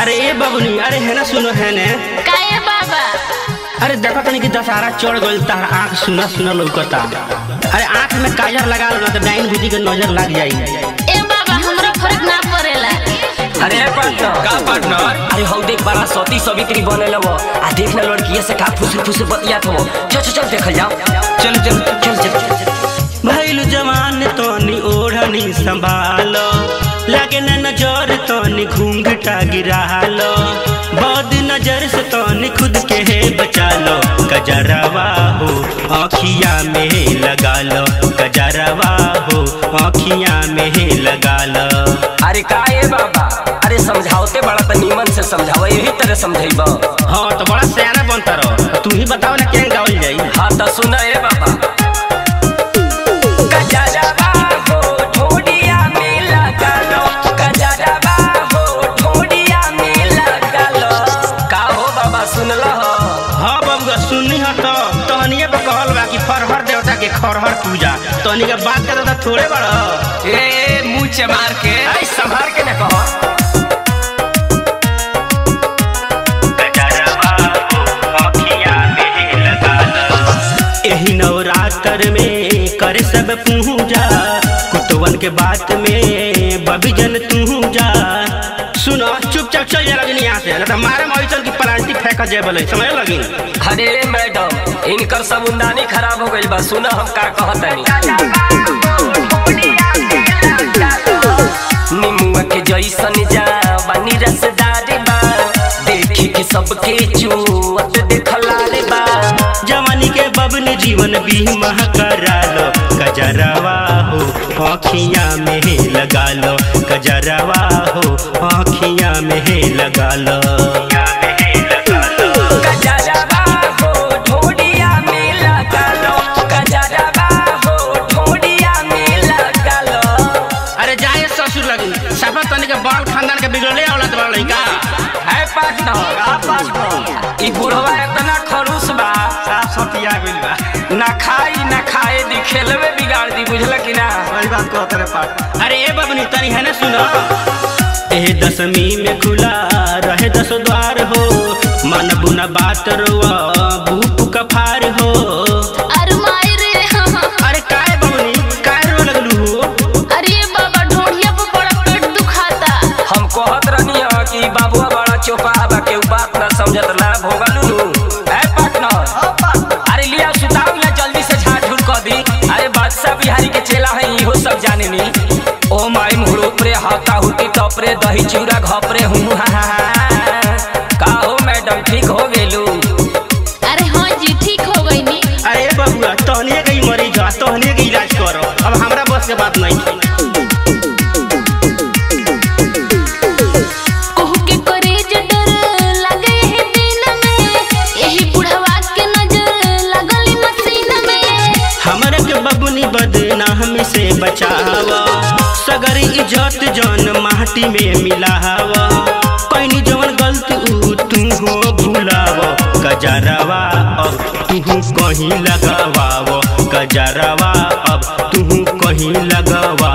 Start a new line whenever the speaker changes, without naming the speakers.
अरे ए बबनी अरे है ना सुनो है ने
काहे बाबा
अरे देखो तनी कि दशहरा चढ़ गइल तार आंख सुना सुना लौकता अरे आंख में काजर लगा लो ना तो डाइन बुद्धि के नजर लग जाई
ए बाबा हमरा फर्क ना पड़ेला
अरे पार्टनर का पार्टनर अरे हौ देख बड़ा सती सवित्री बनल वो आ देख ना लड़किया से का फुसु फुसु बतियात हो चल चल चल देखल जाओ चल चल चल चल
भइल जवान तोनी ओढ़नी संभालो लगे न नजर तोनी घूंघटा गिरालो बद नजर से तोनी खुद के है बचा लो गजरवा हो आँखिया में लगा लो गजरवा हो आँखिया में लगा लो
अरे का ए बाबा अरे समझाओते बड़ा त नीमन से समझाओ यही तरह समझाइब
हाँ तो बड़ा सियाना बनता रहो तू ही बताओ ना क्या गावल जाई
हाँ तो सुना ए बाबा गजरवा हो ठोडिया में लगा लो गजरवा हो ठोडिया में लगा लो का हो बाबा सुनल हो
हाँ बबुआ सुननी हो तो तहनिए पे कहल बा कि फरहर देवता के खरहर पूजा तहनी के बात करे तो थोड़े बड़ा
ए मुंह से मार के आई संभाल के न कहो
एही नवरात्र में करे सब पूजा कुतवन के बात में बबी जन तू जा सुनो चुपचाप चल जा लगनी यहाँ से नहीं तो मारे मारी चल की पलांटी फेंका जाए बोले समझ लगी
अरे मैडम इनकर समुंदानी खराब हो गइल बा सुना हम का कहतनी निमुआ के जैसन जा बानी रसदार बा देखी के सबके चुअत देखला रे बा
जवानी के बबन जीवन बीमा करा लो गजरवा हो आँखिया में लगा लो गजरवा हो आँखिया में लगा लो
गजरवा हो ढोडिया में लगा लो गजरवा हो ढोडिया में लगा लो
अरे जाए ससुर लगी सफा तनी के बाल खानदान के बिगड़ले औलाद बड़ा लड़का
है पार्टनर आ पार्टनर ई बुढ़वा इतना खरूस बा
साफ सतिया गइल बा
ना खाई ना खाए दी खेलवे बिगाड़ दी बुझल कि ना
सही बात कहत रे पाट अरे ए बबनी तनी है ना सुनो ए दसवीं में खुला रहे दस द्वार हो मन बुना बात रोआ भूप कफार हो
अरे माई रे
अरे काय बबनी काय रो लगलू हो
अरे बाबा ढोढ़िया पे बड़ा पेट दुखाता
हम कहत रहनी ह कि बाबुआ बड़ा चोपा बा के बात ना समझत ना भोगलू नु है पार्टनर अरे लिया सुताओ या जल्दी से झाड़ झूड़ कर दी अरे बादशाह बिहारी के चेला है इहो सब जाने नी ओ माई मुहरो प्रे हाथा हुटी टपरे दही चूड़ा घपरे हूँ हा हा हा। का हो मैडम ठीक हो गेलू
अरे हाँ जी ठीक हो गई नी
अरे बबुआ तहनिए के ही मरीज हो तहनिए के इलाज करो अब हमरा बस के बात नहीं थी
कोहू के करे जे डर लगे है दिन में यही बुढ़वा के नजर लगली मसीन में
हमरा के बबुनी बदनामी से बचावा सगरी इज्जत जन माटी में मिलावा कहीं जवन गलती ऊ तू हो भूलावा गजरवा अब तू कहीं लगावाव गजरवा अब तू कहीं लगावा